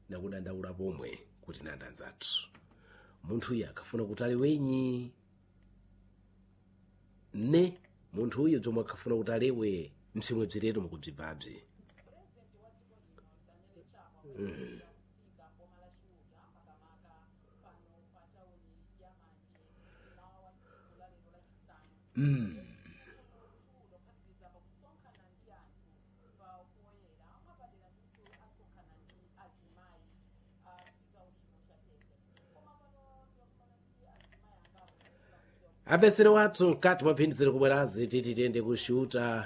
nakudandaula pomwe kuti nanda anzathu munthuyu akafuna kuti ali wenyi ne munthuyu zomwe akafuna kuti alewe msimwe bziretu mukubzibvabzi apesere wathu mkati mwaphindizire kubwerazi titi tiyende kushuta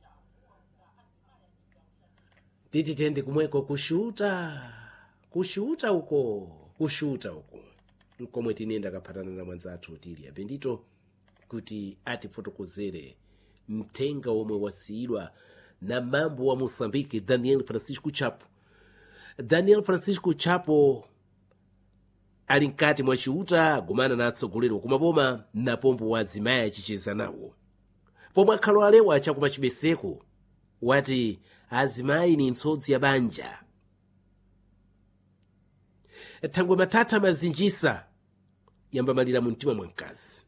titi tiyende kumweko kushuta kushuta uko kushuta uko nkomwe tinenda kaphatana na mwanzathu tili apendito kuti atifotokozere mthenga omwe wasiyidwa na mambo wa moçambique daniel francisco chapo daniel francisco chapo ali mkati mwa chiuta agumana na atsogoleri kumaboma na pombo wa azimayi achicheza nawo pomwe akhalo alewa chakuma chibeseko wati azimayi ni ntsodzi ya banja thangwe mathatha mazinjisa yambamalira mu mtima mwa mkazi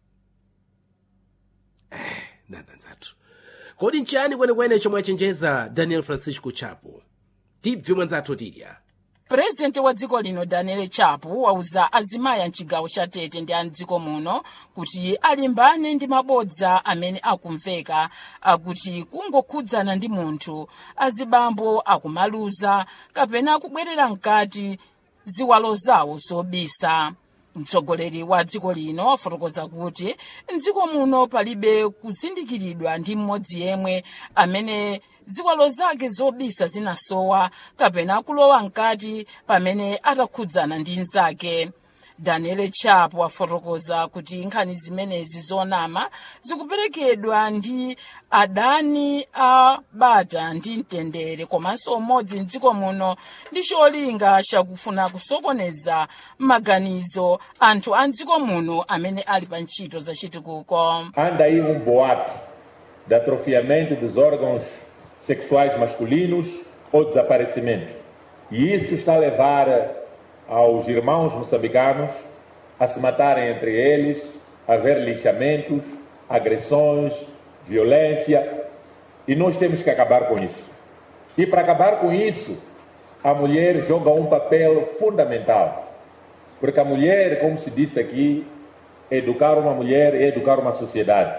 eh, nandanzathu kodi nchani kwenekwene chomwe achenjeza daniel francisco chapo tibve mwanzathu tilya purezidenti wa dziko lino daniel chapo wauza azimayi a mchigawo cha tete ndi a mdziko muno kuti alimbane ndi mabodza amene akumveka akuti kungokhudzana ndi munthu azibambo akumaluza kapena kubwerera mkati ziwalo zawo zobisa mtsogoleri wa dziko lino wafotokoza kuti mdziko muno palibe kuzindikiridwa ndi mmodzi yemwe amene ziwalo zake zobisa zinasowa kapena kulowa mkati pamene atakhudzana ndi nzake daniel chapo wafotokoza kuti nkhani zimenezi zonama zikuperekedwa ndi adani a bata ndi mtendere komanso umodzi mdziko muno ndi cholinga chakufuna kusokoneza maganizo anthu a mdziko muno amene ali pa ntchito zachitukuko Anda aí um boato de atrofiamento dos órgãos sexuais masculinos ou desaparecimento. E isso está a levar aos irmãos moçambicanos a se matarem entre eles, a haver linchamentos, agressões, violência. E nós temos que acabar com isso. E para acabar com isso, a mulher joga um papel fundamental. Porque a mulher, como se disse aqui, educar uma mulher é educar uma sociedade.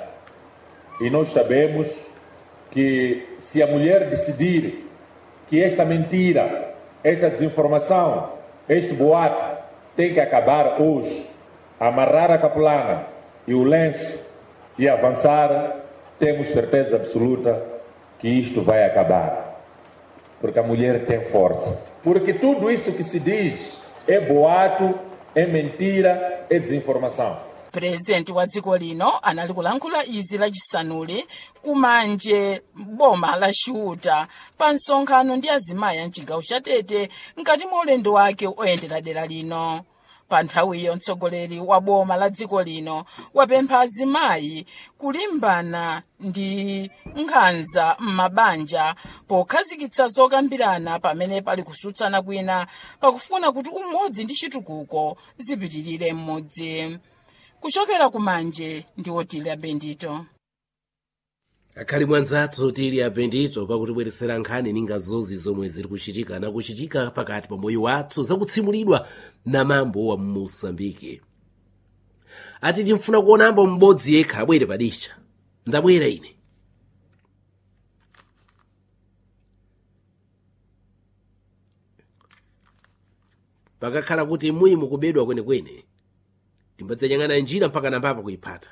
E nós sabemos que se a mulher decidir que esta mentira, esta desinformação, este boato tem que acabar hoje, amarrar a capulana e o lenço e avançar, temos certeza absoluta que isto vai acabar. Porque a mulher tem força. Porque tudo isso que se diz é boato, é mentira, é desinformação. purezidenti wa dziko lino anali kulankhula izi lachisanuli kumanje boma la chiuta pa msonkhano ndi azimayi a mchigawo cha tete mkati mwa ulendo wake oyendera dera lino pa nthawiyo mtsogoleri wa boma la dziko lino wapempha azimayi kulimbana ndi nkhanza m'mabanja pokhazikitsa zokambirana pamene pali kusutsana kwina pakufuna kuti umodzi ndi chitukuko zipitirire m'modzi kuchokera kumanje ndi otilia bendito akhali mwanzathu tili apendito pakutibweresera nkhani ninga zozi zomwe ziri kuchitika nakuchitika pakati pa moyo wathu zakutsimulidwa na mambo wa moçambike ati timfuna kuonambo m'bodzi yekha abwere padisha ndabwera ine pakakhala kuti muyi mukubedwa kwenekwene timbadzanyang'ana njira mpaka nampapa kuyiphata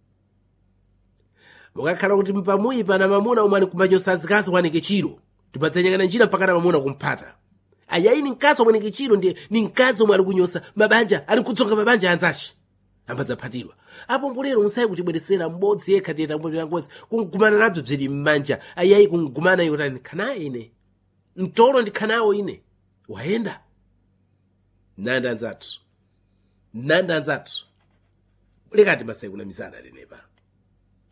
mukakhala kuti pamuyi pana mamuna umwe kumachotsa azikazi waneke chiro timbadzanyang'ana njira mpaka na mamuna kumphata ayayi ni mkazi omwe neke chiro ndi ni mkazi omwe ali kunyosa mabanja ali kudzonga mabanja anzace ambadzaphatidwa apo mbulero musayi kutibweresera m'bodzi yekha tiyeta ngozi kungumana nabzo bzili m'manja ayayi kungumana iwo tani khanayi ine mtolo ndikhanawo ine wayenda nanda anzathu nanda anzathu lekati masayi kunamizana tenepa